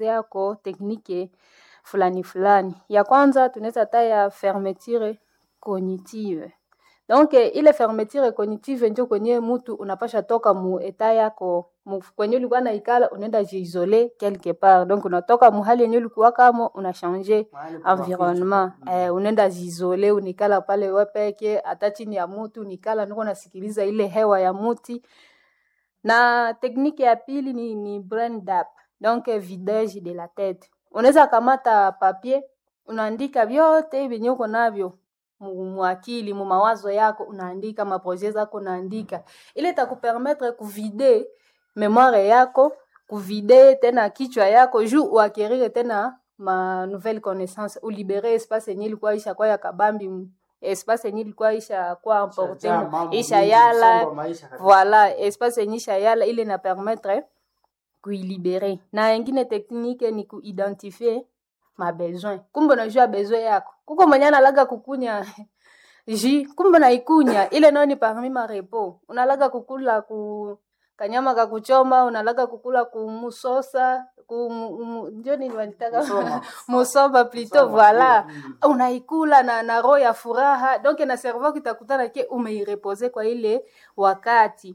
yako teknike fulani fulani. Ya kwanza tunaweza taya fermeture cognitive. Donc ile fermeture cognitive njo kwenye mtu unapasha toka mu eta yako mu, kwenye ulikuwa na ikala unaenda jiisole quelque part. Donc unatoka muhali yenye ulikuwa kamo una changer environnement eh, unaenda jiisole unikala pale wewe peke, hata chini ya mtu unikala niko nasikiliza ile hewa ya muti. Na tekniki ya pili ni, ni brain dump, donc vidage de la tête. Unaweza kamata papier unaandika vyote vyenye uko navyo muakili mu mawazo yako, unaandika maprojet zako, unaandika ile itakupermettre kuvide memoire yako, kuvide tena kichwa yako juu uakirire tena ma nouvelle connaissance, ulibere espace yenye ilikuwa isha kwa ya kabambi espace yenye ilikuwa isha kwa importe isha yala voilà espace yenye isha yala ile na permettre kuilibere. Na ingine teknike ni kuidentifie ma besoin. Kumbe unajua besoin yako. Kuko mwenye analaga kukunya ji, kumbe naikunya ile nayo ni parmi ma repos. Unalaga kukula ku kanyama ka kuchoma, unalaga kukula kumusosa, ku ndio nini wanitaka musoma plutôt voilà. Unaikula na na roho ya furaha. Donc na cerveau kitakutana ke umeirepose kwa ile wakati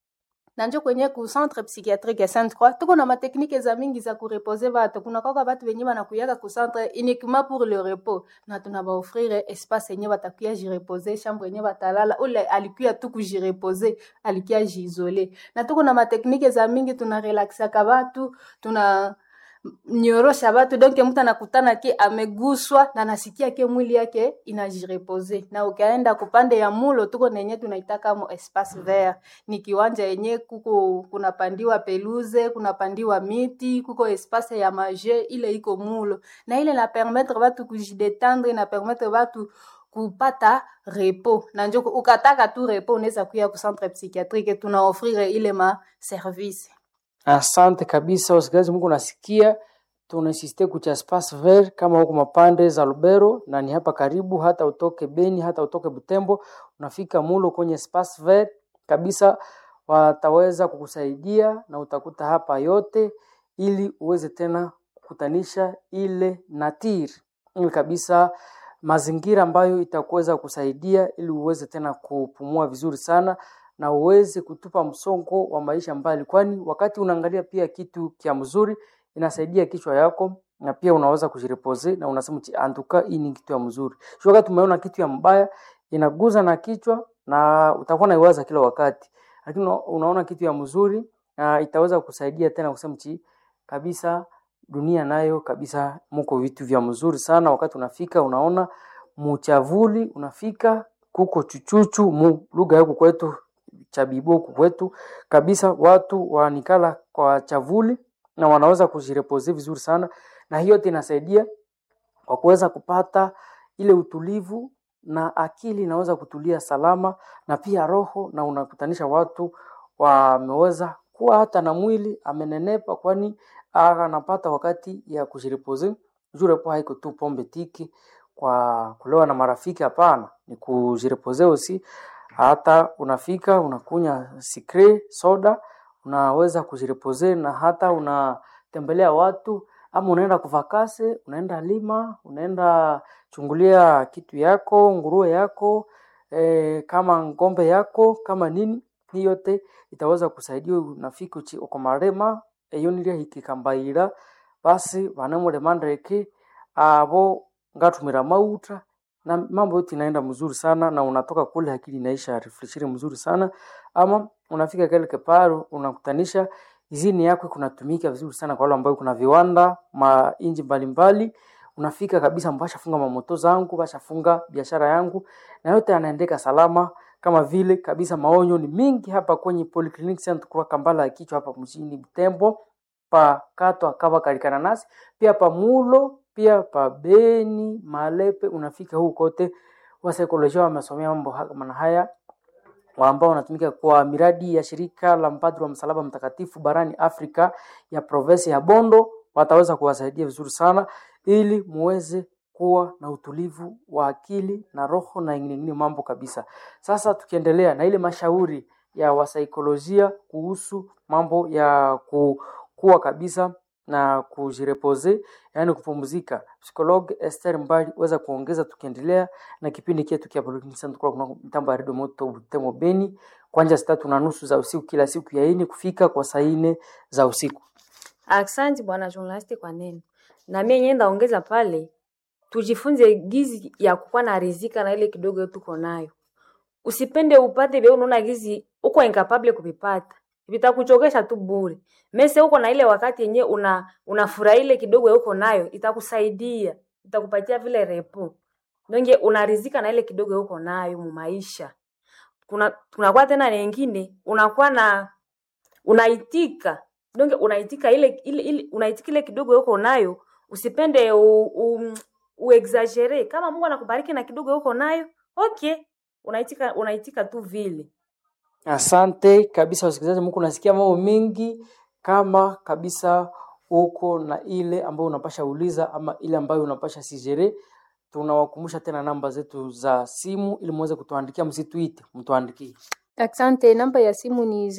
na njo kwenye ku centre psychiatrique ya Sainte Croix tuko na mateknike za mingi za kurepose batu. Kuna kwaka batu benye banakuyaka ku centre uniquement pour le repos, na tunabaofrire espace yenye batakuya jirepose, chambre yenye batalala. Ule alikuya tu kujirepose, alikuya jiisole. Na tuko na mateknike za mingi, tuna relaxaka batu, tuna nyorosha batu donc mtu anakutana ke ameguswa na nasikia ke mwili yake inajirepose. Na ukaenda kupande ya mulo, tuko nenye tunaitaka mo espace vert, ni kiwanja yenye kuko kunapandiwa peluze, kunapandiwa miti, kuko espace ya maje, ile iko mulo, na ile na permettre batu kujidetendre, na permettre batu kupata repo na njo ukataka tu repo, unaweza kuya ku centre psychiatrique, tunaofrire ile ma service Asante kabisa wasikilizaji, Mungu nasikia tunasiste kucha espace vert kama huko mapande za Lubero na ni hapa karibu, hata utoke Beni, hata utoke Butembo, unafika mulo kwenye espace vert kabisa, wataweza kukusaidia na utakuta hapa yote, ili uweze tena kukutanisha ile natir ili kabisa mazingira ambayo itakuweza kusaidia ili uweze tena kupumua vizuri sana na uweze kutupa msongo wa maisha mbali, kwani wakati unaangalia pia kitu kia mzuri inasaidia kichwa yako na pia unaweza kujirepose na unasema antuka, hii ni kitu ya mzuri. Sio wakati umeona kitu ya mbaya inaguza na kichwa na utakuwa naiwaza kila wakati, lakini unaona kitu ya mzuri na itaweza kusaidia tena kusema chi kabisa, dunia nayo kabisa muko vitu vya mzuri sana. Wakati unafika unaona muchavuli, unafika kuko chuchuchu mu lugha yako kwetu chabibo kwetu kabisa, watu wanikala kwa chavuli na wanaweza kujirepose vizuri sana, na hiyo inasaidia kwa kuweza kupata ile utulivu na akili inaweza kutulia salama, na pia roho, na unakutanisha watu wameweza kuwa hata na mwili amenenepa, kwani anapata wakati ya kujirepose. Jurepo haiko tu pombe tiki kwa kulewa na marafiki, hapana, ni kujirepose usi hata unafika unakunya sikre soda, unaweza kujirepose na hata unatembelea watu ama unaenda kuvakase, unaenda lima, unaenda chungulia kitu yako, nguruwe yako e, kama ngombe yako kama nini, hii yote itaweza kusaidia. Unafika uchi okomarema eyoniria hikikambaira basi vanemuremandreke abo ngatumira mauta na mambo yote inaenda mzuri sana, na unatoka kule akili inaisha refreshire mzuri sana, ama unafika kile keparo unakutanisha izini yako kunatumika vizuri sana kwa wale ambao kuna viwanda ma inji mbalimbali, unafika kabisa, mbashafunga mamoto zangu, bashafunga biashara yangu, na yote yanaendeka salama kama vile kabisa. Maonyo ni mingi hapa kwenye Polyclinic Center kwa Kambala ya kichwa hapa mjini Butembo, pa kato akava kalikana nasi pia pa mulo pia pa Beni Malepe, unafika huko kote, wasaikolojia wamesomea mambo kama haya, ambao wanatumika kwa miradi ya shirika la mpadri wa msalaba mtakatifu barani Afrika ya provinsi ya Bondo, wataweza kuwasaidia vizuri sana ili muweze kuwa na utulivu wa akili na roho na ingine ingine mambo kabisa. Sasa tukiendelea na ile mashauri ya wasaikolojia kuhusu mambo ya ku, kuwa kabisa na kujirepose, yaani kupumzika. Psikologue Esther Mbali weza kuongeza tukiendelea na kipindi chetu kia Polyclinic kwa kuna mtambo ya Radio Moto Butembo Beni kuanzia saa tatu na nusu za usiku kila siku ya ini kufika kwa saa nne za usiku. Asante bwana journalist kwa neno. Na mimi yenyewe ndaongeza pale tujifunze gizi ya kukuwa na rizika na ile kidogo tuko nayo. Usipende upate vile unaona gizi uko incapable kuvipata. Vitakuchokesha tu bure. Mese uko na ile wakati yenyewe una unafurahi ile kidogo uko nayo itakusaidia. Itakupatia vile repo. Nonge unarizika na ile kidogo uko nayo mu maisha. Kuna kunakuwa tena nyingine unakuwa na unaitika donge unaitika ile, ile, ile unaitika ile kidogo uko nayo usipende u, u, uexagere kama Mungu anakubariki na kidogo uko nayo okay unaitika unaitika tu vile Asante kabisa wasikilizaji, mko nasikia mambo mengi kama kabisa uko na ile ambayo unapasha uliza ama ile ambayo unapasha sijere. Tunawakumbusha tena namba zetu za simu ili muweze kutuandikia, msituite, mtuandikie. Asante, namba ya simu ni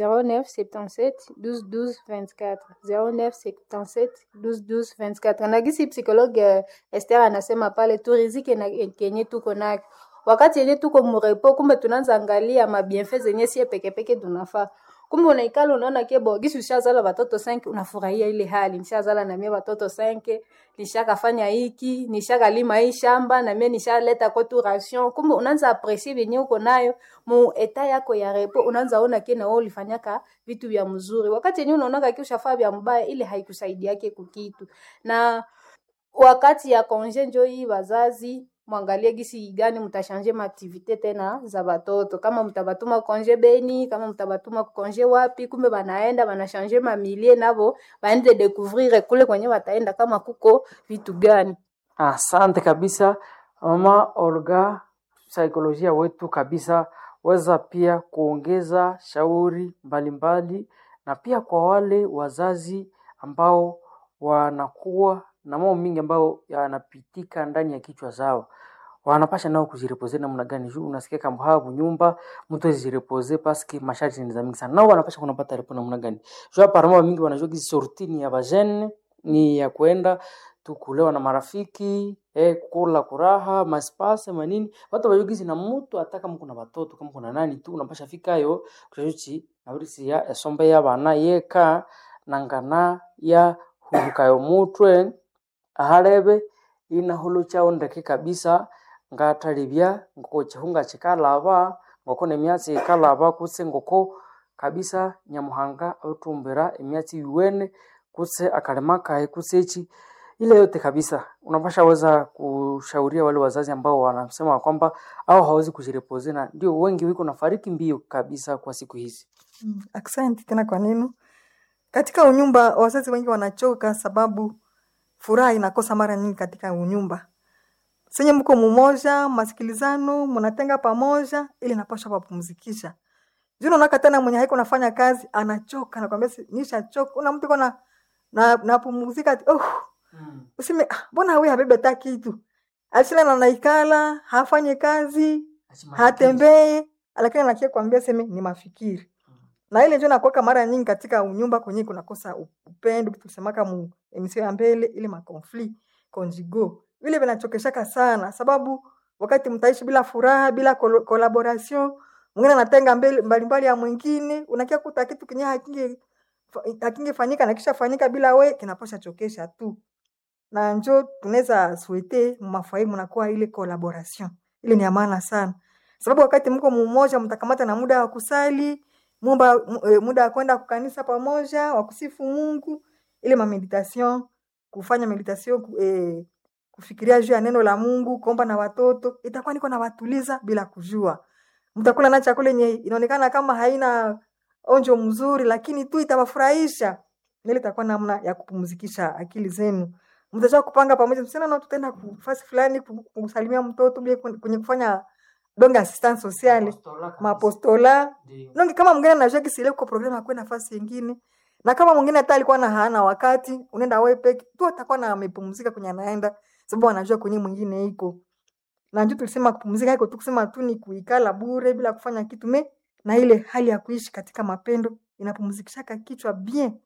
0977 12 12 24 0977 12 12 24. Na gisi psikologe eh, Esther anasema pale turizike na kenye tuko nayo wakati yenye tuko murepo, kumbe tunaanza angalia mabienfe zenye sie pekepeke tunafaa kumbe unaikala unaona kebo gisi ushazala watoto 5 unafurahia ile hali nishazala na mie watoto 5 nishakafanya hiki nishakalima hii shamba na mie nishaleta kwetu ration kumbe unaanza aprecier venye uko nayo mu eta yako ya repo unaanza ona kena wewe ulifanyaka vitu vya mzuri wakati yenyewe unaonaka ki ushafaa vya mbaya ile haikusaidiake kukitu na wakati ya konje njo hii wazazi mwangalie gisi gani mtashanje maaktivite tena za batoto kama mtabatuma konje beni kama mtabatuma konje wapi kumbe banaenda banashanje mamilie nabo baende découvrir kule kwenye wataenda kama kuko vitu gani Asante kabisa mama Olga, saikolojia wetu kabisa, weza pia kuongeza shauri mbalimbali na pia kwa wale wazazi ambao wanakuwa na mambo mingi ambayo yanapitika ndani ya kichwa zao wanapasha nao kujirepoze namna gani? Juu unasikia kama hapo nyumba mtu ajirepoze paske masharti ni za mingi sana, nao wanapasha kunapata repo namna gani? Juu hapa mara mingi wanajua hizi sortini ya bajene ni ya kwenda tu kulewa na marafiki eh, kula kuraha maspase manini watu wajugizi na mtu hata kama kuna watoto kama kuna nani tu unapasha fikayo kuchochi na urisi ya esombe ya bana yeka nangana ya hurukayo mutwe aharebe inahulu chao ndeke kabisa ngatalibya ngoko chihunga chikalaba ngoko nemyatsi ikalaba kutse ngoko kabisa nyamuhanga autumbira emyatsi yuwene kutse akalema kae kutse echi ile yote kabisa unapasha weza kushauria wale wazazi ambao wanasema kwamba au hawezi kujirepoze na ndio wengi wiko nafariki mbio kabisa kwa siku hizi Mm, Asante tena kwa neno. Katika unyumba wazazi wengi wanachoka sababu furaha inakosa mara nyingi katika unyumba. Senye mko mumoja, masikilizano, mnatenga pamoja ili napasha wapumzikisha. Juu unaona tena mwenye haiko nafanya kazi anachoka nakwambia si- nishachoka. Una mtu kona na napumzika ati, oh, usime "Ah, mbona wewe habebe hata kitu. Asila na naikala, hafanyi kazi, hatembee, lakini anakia kwambia seme ni mafikiri na ile ndio nakuweka mara nyingi katika unyumba kwenye kunakosa u- upendo kitu tusemaka mu emisio ya mbele ile makonfli conjugo vile vinachokeshaka sana sababu wakati mtaishi bila furaha bila kol- collaboration mwingine anatenga mbele mbalimbali ya mwingine unakia kuta kitu kenye hakinge hakingefanyika na kisha fanyika bila we kinaposha chokesha tu na njo tunaweza suete mumafai mnakuwa ile collaboration ile ni ya maana sana sababu wakati mko mumoja mtakamata na muda wa kusali mumba, mu- eh, muda wa kwenda kukanisa pamoja wa kusifu mungu ile mameditation kufanya meditation ku- eh, kufikiria juu ya neno la mungu kuomba na watoto itakuwa niko nawatuliza bila kujua mtakula na chakula yenye inaonekana kama haina onjo mzuri lakini tu itawafurahisha ile itakuwa namna ya kupumzikisha akili zenu mtajua kupanga pamoja msichana na tutaenda kufasi fulani ku- kusalimia mtoto bia kwenye kufanya donge assistance sociale mapostola nonge kama mwingine anajua kisile kwa programu akwe nafasi nyingine na kama mwingine hata alikuwa na hana wakati unaenda wewe peke tu atakuwa na amepumzika kwenye anaenda sababu anajua kwenye mwingine iko na ndio tulisema kupumzika iko tu kusema tu ni kuikala bure bila kufanya kitu me na ile hali ya kuishi katika mapendo inapumzikishaka kichwa bien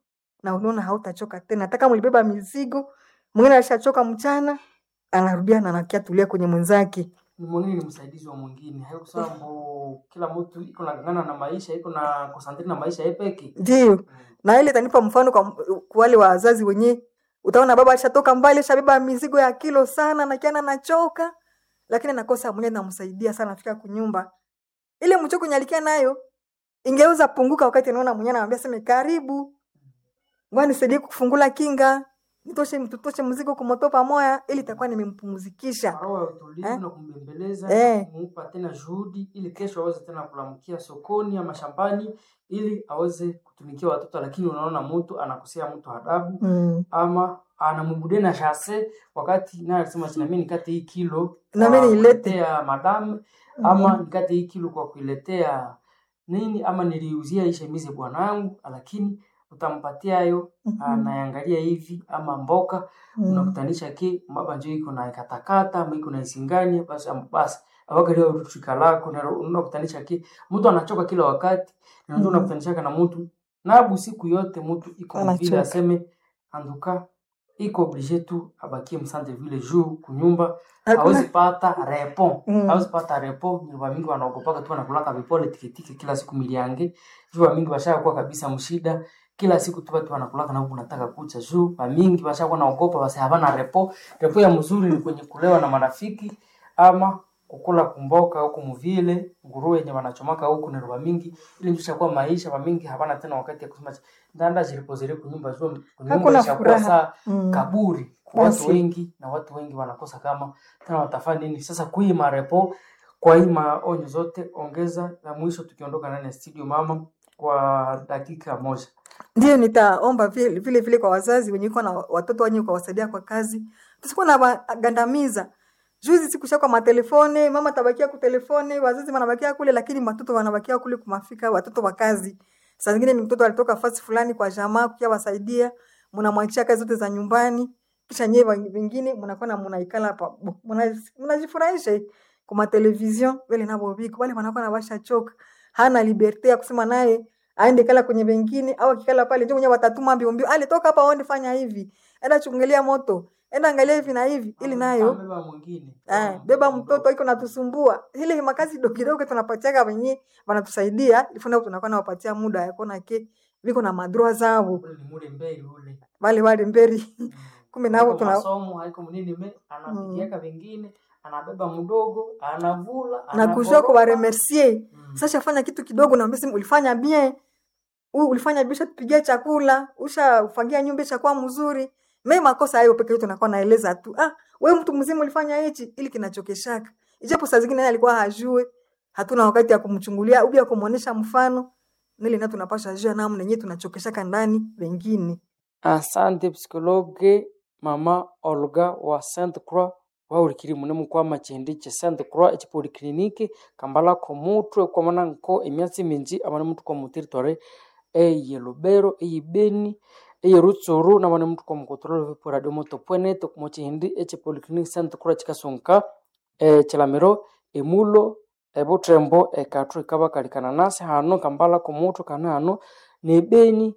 na unaona hautachoka tena hata kama ulibeba mizigo mwingine alishachoka mchana anarudia na anakia tulia kwenye mwenzake ni mwingine ni msaidizi wa mwingine haiko sababu kila mtu iko nagangana na maisha iko na konsantri na maisha yepeki ndio na ile itanipa mfano kwa, kwa wale wazazi wenyewe utaona baba alishatoka mbali ashabeba mizigo ya kilo sana na kiana nachoka lakini anakosa mwenye namsaidia sana afika kunyumba ile mchoko nyalikia nayo ingeweza punguka wakati anaona mwenyewe anamwambia seme karibu ngoja nisaidie kufungula kinga nitoshe mtutoshe mzigo kumoto pamoja ili itakuwa nimempumzikisha roho ya utulivu Eh? na kumbembeleza Eh. na kumupa tena juhudi ili kesho aweze tena kulamkia sokoni ama shambani ili aweze kutumikia watoto lakini unaona mtu anakosea mtu adabu mm. ama anambudia na shase wakati naye alisema china mimi nikate hii kilo Na kwa mimi nilete." kuletea madam ama nikate hii kilo kwa kuiletea nini ama niliuzia hii shemizi bwanangu lakini utampatia hayo anaangalia hivi ama mboka Mm. unakutanisha ki mbaba njo iko na katakata ama iko na isingani basi am- basi awagalia rutuka lako na unakutanisha ki mtu anachoka kila wakati na ndio Mhm. unakutanishaka na mtu nabu siku yote mtu iko vile Anachoka. aseme anduka iko oblige tu abakie msante vile juu kunyumba Hakuna- hawezi pata repon Mm. hawezi pata repon nyumba mingi wanaogopaka tu wanakulaka vipole tikitiki kila siku miliange juu mingi washakuwa kabisa mshida kila siku tu watu wanakulaka na huku nataka kucha juu bamingi washakuwa naogopa basi havana repo repo ya mzuri ni kwenye kulewa na marafiki ama kukula kumboka huku muvile nguruwe yenye wanachomaka huku ni roba mingi ili njushakuwa maisha bamingi havana tena wakati ya kusema ndanda zilipozile kunyumba juu kunyumba Hakuna ishakuwa furaha. saa Mm. kaburi kwa watu Basi. wengi na watu wengi wanakosa kama tena watafanya nini sasa kui marepo kwa hii maonyo zote ongeza la mwisho tukiondoka ndani ya studio mama kwa dakika moja ndio nitaomba vile vile, vile kwa wazazi wenye iko na watoto wenye kuwasaidia kwa kazi tusikuwa na wagandamiza juzi sikusha kwa matelefone mama tabakia ku telefone wazazi wanabakia kule lakini watoto wanabakia kule kumafika watoto wa kazi saa zingine ni mtoto alitoka fasi fulani kwa jamaa kukia wasaidia mnamwachia kazi zote za nyumbani kisha nyewe wengine mnakuwa na mnaikala hapa bu- muna- mnajifurahisha kwa matelevizion vile nabo biko wale wanakuwa na washa choka hana liberte ya kusema naye aende kala kwenye wengine au akikala pale ndio mwenyewe watatuma mbio mbio ale toka hapa aende fanya hivi enda chungulia moto enda angalia hivi na hivi ili nayo beba mwingine Eh, beba mtoto iko natusumbua. Ile makazi kidogo kidogo tunapatiaga wenye wanatusaidia, ifuna tunakuwa nawapatia muda ya kuona ke viko na madroa zao ule ni mule mbele ule wale wale mberi kumbe nao Haiko tuna masomo haiko mnini me anapigiaka vingine anabeba mdogo anavula na anakoroga. kujua kwa remercier. Mm. Sasa fanya kitu kidogo na mbesi ulifanya bien. U, ulifanya bisha tupigia chakula, usha ufangia nyumba chakua mzuri. Mimi makosa hayo peke yetu nakuwa naeleza tu. Ah, wewe mtu mzima ulifanya hichi ili kinachokeshaka. Ijapo saa zingine yeye alikuwa hajue. Hatuna wakati ya kumchungulia au ya kumuonesha mfano. Nile na tunapasha jua namna yenyewe tunachokeshaka ndani wengine. asante psikologe mama olga wa saint croix waulikiri mune mukwama chindi che saint croix echipolikliniki kambala komutwe kwamana nko emyatsi minji amane mutu kwa muteritware eye lubero eye beni eye rutsuru namane mutu kwa mukotorolo vipo radio moto pwenete kumo chindi echipolikliniki saint croix chikasunka e chilamiro emulo ebutrembo ekathu ikabakalikana nasi hano kambala komutwe kana hano nebeni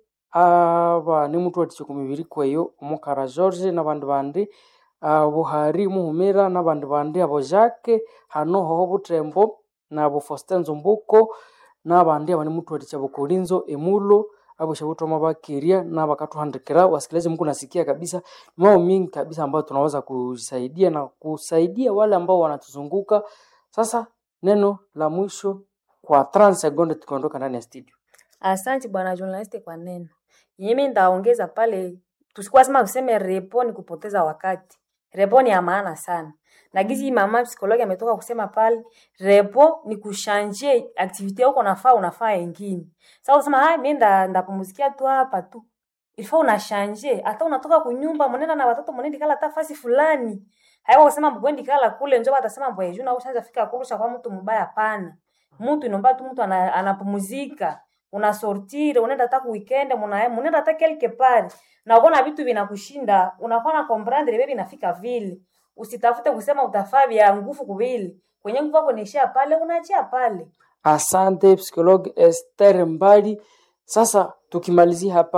aba nimutu wathikya kumibiri kweyo omukara george nabandi bandi buhari muhumira nabandi bandi abo jacke hano hoho butrembo nabo faustin nzumbuko nabandi abani mutu wathikya bukolinzo emulo abo shabutoma bakeria na bakatuhandikira wasikilizaji mku nasikia kabisa ni mambo mingi kabisa ambayo tunaweza kusaidia na kusaidia wale ambao wanatuzunguka sasa neno la mwisho kwa 30 sekunde tukiondoka ndani ya studio Asante bwana journalist kwa neno. Mimi ndaongeza pale tusikuwa sema tuseme repo ni kupoteza wakati. Repo ni ya maana sana. Na gizi mama psikologi ametoka kusema pale repo ni kushanje activity yako unafaa unafaa ingine. Sasa usema hai mimi nda ndapumzikia tu hapa tu. Ilifaa unashanje hata unatoka kunyumba mnenda na watoto mnenda kala hata fasi fulani. Hayo kusema mgwendi kala kule njoo atasema mbwe juu na ushaanza fika kurusha kwa mtu mbaya pana. Mtu inomba tu mtu ana, anapumzika unasortire unaenda hata ku weekend muna munaenda hata quelque part na unaona vitu vinakushinda unakuwa na comprendre wewe inafika vile usitafute kusema utafaa vya nguvu kubili kwenye nguvu yako inaishia pale unaachia pale Asante psikologi Esther Mbali. Sasa tukimalizia hapa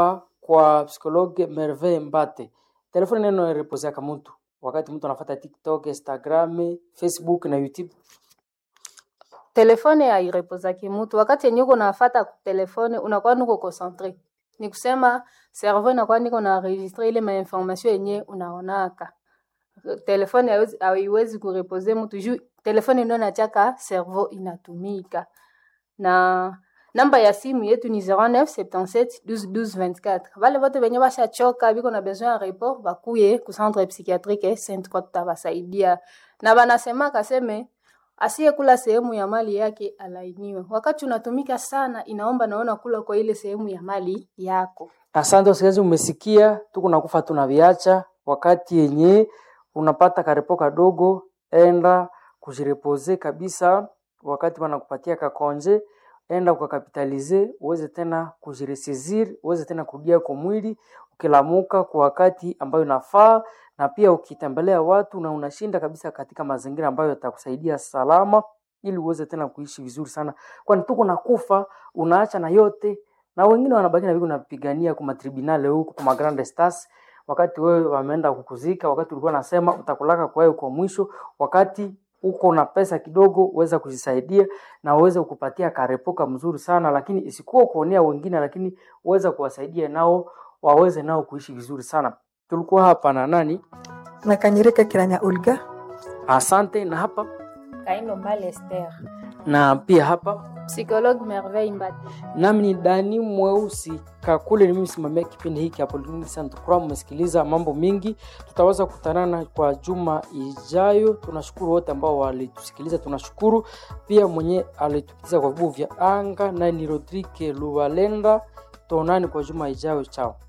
kwa psikologe Merveille Mbate. Telefoni neno reposeaka mtu wakati mtu anafuata TikTok, Instagram, Facebook na YouTube. telefone hairepozaki mutu wakati yenye uko nafata telefone unakuwa niko concentre ni kusema cerveau inakuwa niko na registre ile mainformation yenye unaonaka telefone haiwezi- haiwezi kurepoze mtu juu telefone ndio nachaka cerveau inatumika na namba ya simu yetu ni 0977 12 24 vale vote venye vashachoka viko na besoin ya report vakuye ku centre psychiatrique Sainte Croix tutawasaidia na vanasemaka seme asiyekula sehemu ya mali yake alainiwe. Wakati unatumika sana, inaomba naona kula kwa ile sehemu ya mali yako. Asante wasikilizaji, umesikia, tuko nakufa tunaviacha. Wakati yenye unapata karepo kadogo, enda kujirepoze kabisa. Wakati wanakupatia kakonje, enda ukakapitalize, uweze tena kujiresizir, uweze tena kurudia kwa mwili ukilamuka kwa wakati ambayo inafaa, na pia ukitembelea watu na unashinda kabisa katika mazingira ambayo yatakusaidia salama, ili uweze tena kuishi vizuri sana, kwani tuko nakufa, unaacha na yote na wengine wanabaki na viko napigania kwa matribunale huku kwa magrande stars, wakati wewe wameenda kukuzika, wakati ulikuwa nasema utakulaka kwa wewe kwa mwisho, wakati uko na pesa kidogo uweza kujisaidia na uweze kupatia karepoka mzuri sana, lakini isikuwa kuonea wengine, lakini uweza kuwasaidia nao waweze nao kuishi vizuri sana. Tulikuwa hapa na nani? na kanyereka kiranya Olga Asante. Na hapa Kaindo Mbale Esther. na pia hapa Psychologue Merveille Mbati. nami ni Dani Mweusi Kakule, ni mimi simamia kipindi hiki hapo Polyclinic Saint Croix. Mmesikiliza mambo mingi, tutaweza kukutanana kwa juma ijayo. Tunashukuru wote ambao walitusikiliza, tunashukuru pia mwenye alitupitisha kwa vibugu vya anga, naye ni Rodrigue Luvalenda. Tuonani kwa juma ijayo, chao.